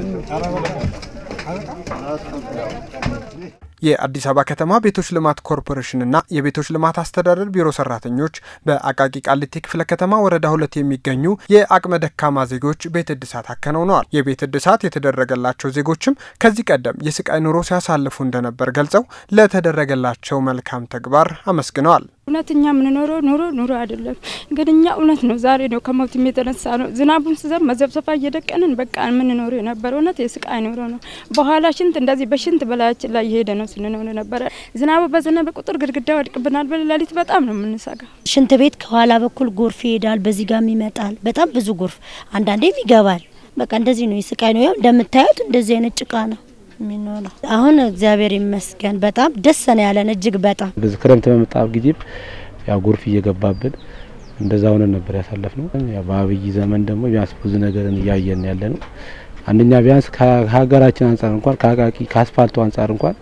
የአዲስ አበባ ከተማ ቤቶች ልማት ኮርፖሬሽንና የቤቶች ልማት አስተዳደር ቢሮ ሰራተኞች በአቃቂ ቃሊቲ ክፍለ ከተማ ወረዳ ሁለት የሚገኙ የአቅመ ደካማ ዜጎች ቤት እድሳት አከናውነዋል። የቤት እድሳት የተደረገላቸው ዜጎችም ከዚህ ቀደም የስቃይ ኑሮ ሲያሳልፉ እንደነበር ገልጸው ለተደረገላቸው መልካም ተግባር አመስግነዋል። እውነት እኛ የምንኖረው ኑሮ ኑሮ አይደለም፣ ግን እኛ እውነት ነው ዛሬ ነው ከሞትም የተነሳ ነው። ዝናቡን ስዘብ መዘብሰፋ እየደቀንን በቃ የምንኖረው የነበረ እውነት የስቃይ ኑሮ ነው። በኋላ ሽንት እንደዚህ በሽንት በላያችን ላይ እየሄደ ነው ስንኖር ነበረ። ዝናቡ በዘነበ ቁጥር ግድግዳ ወድቅብናል። በሌሊት በጣም ነው የምንሰጋ። ሽንት ቤት ከኋላ በኩል ጎርፍ ይሄዳል፣ በዚህ ጋም ይመጣል። በጣም ብዙ ጎርፍ፣ አንዳንዴም ይገባል። በቃ እንደዚህ ነው የስቃይ ነው። ያው እንደምታዩት እንደዚህ አይነት ጭቃ ነው የሚኖረው። አሁን እግዚአብሔር ይመስገን በጣም ደስ ነው ያለን እጅግ በጣም በዚህ ክረምት በመጣ ጊዜም ያው ጎርፍ እየገባብን እንደዛ ሆነን ነበር ያሳለፍ ነው። ያው በአብይ ዘመን ደግሞ ቢያንስ ብዙ ነገርን እያየን ያለ ነው። አንደኛ ቢያንስ ከሀገራችን አንጻር እንኳን ከአቃቂ ከአስፋልቱ አንጻር እንኳን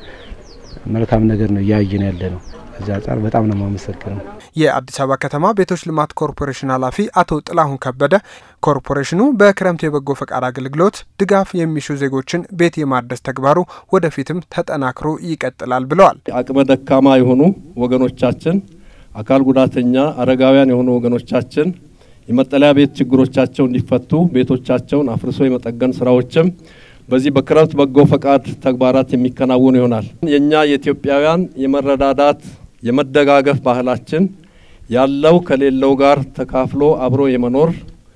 መልካም ነገር ነው እያየን ያለ ነው። ከዚህ አንጻር በጣም ነው የማመሰግነው። የአዲስ አበባ ከተማ ቤቶች ልማት ኮርፖሬሽን ኃላፊ አቶ ጥላሁን ከበደ ኮርፖሬሽኑ በክረምት የበጎ ፈቃድ አገልግሎት ድጋፍ የሚሹ ዜጎችን ቤት የማደስ ተግባሩ ወደፊትም ተጠናክሮ ይቀጥላል ብለዋል። አቅመ ደካማ የሆኑ ወገኖቻችን፣ አካል ጉዳተኛ፣ አረጋውያን የሆኑ ወገኖቻችን የመጠለያ ቤት ችግሮቻቸው እንዲፈቱ ቤቶቻቸውን አፍርሶ የመጠገን ስራዎችም በዚህ በክረምት በጎ ፈቃድ ተግባራት የሚከናወኑ ይሆናል። የእኛ የኢትዮጵያውያን የመረዳዳት የመደጋገፍ ባህላችን ያለው ከሌለው ጋር ተካፍሎ አብሮ የመኖር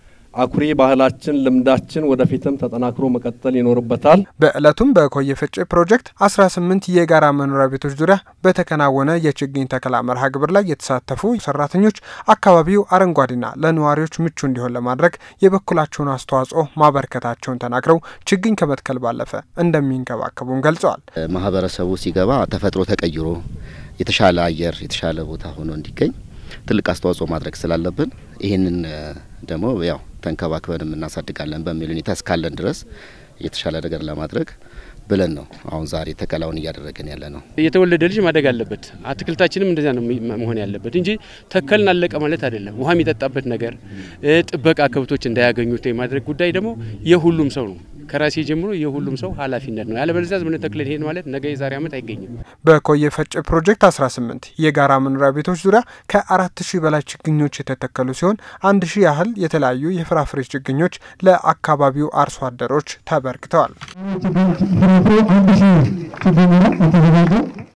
አኩሪ ባህላችን፣ ልምዳችን ወደፊትም ተጠናክሮ መቀጠል ይኖርበታል። በዕለቱም በኮየ ፈጬ ፕሮጀክት 18 የጋራ መኖሪያ ቤቶች ዙሪያ በተከናወነ የችግኝ ተከላ መርሃ ግብር ላይ የተሳተፉ ሰራተኞች አካባቢው አረንጓዴና ለነዋሪዎች ምቹ እንዲሆን ለማድረግ የበኩላቸውን አስተዋጽኦ ማበርከታቸውን ተናግረው ችግኝ ከመትከል ባለፈ እንደሚንከባከቡም ገልጸዋል። ማህበረሰቡ ሲገባ ተፈጥሮ ተቀይሮ የተሻለ አየር የተሻለ ቦታ ሆኖ እንዲገኝ ትልቅ አስተዋጽኦ ማድረግ ስላለብን ይህንን ደግሞ ያው ተንከባክበንም እናሳድጋለን በሚል ሁኔታ እስካለን ድረስ የተሻለ ነገር ለማድረግ ብለን ነው አሁን ዛሬ ተከላውን እያደረገን ያለ ነው። የተወለደ ልጅ ማደግ አለበት። አትክልታችንም እንደዚያ ነው መሆን ያለበት እንጂ ተከልን አለቀ ማለት አይደለም። ውሃ የሚጠጣበት ነገር፣ ጥበቃ ከብቶች እንዳያገኙት የማድረግ ጉዳይ ደግሞ የሁሉም ሰው ነው። ከራሴ ጀምሮ የሁሉም ሰው ኃላፊነት ነው። ያለበለዚያ ዝም ብለን ተክለን ሄድ ማለት ነገ የዛሬ ዓመት አይገኝም። በኮየ ፈጬ ፕሮጀክት 18 የጋራ መኖሪያ ቤቶች ዙሪያ ከአራት ሺህ በላይ ችግኞች የተተከሉ ሲሆን አንድ ሺህ ያህል የተለያዩ የፍራፍሬ ችግኞች ለአካባቢው አርሶ አደሮች ተበርክተዋል።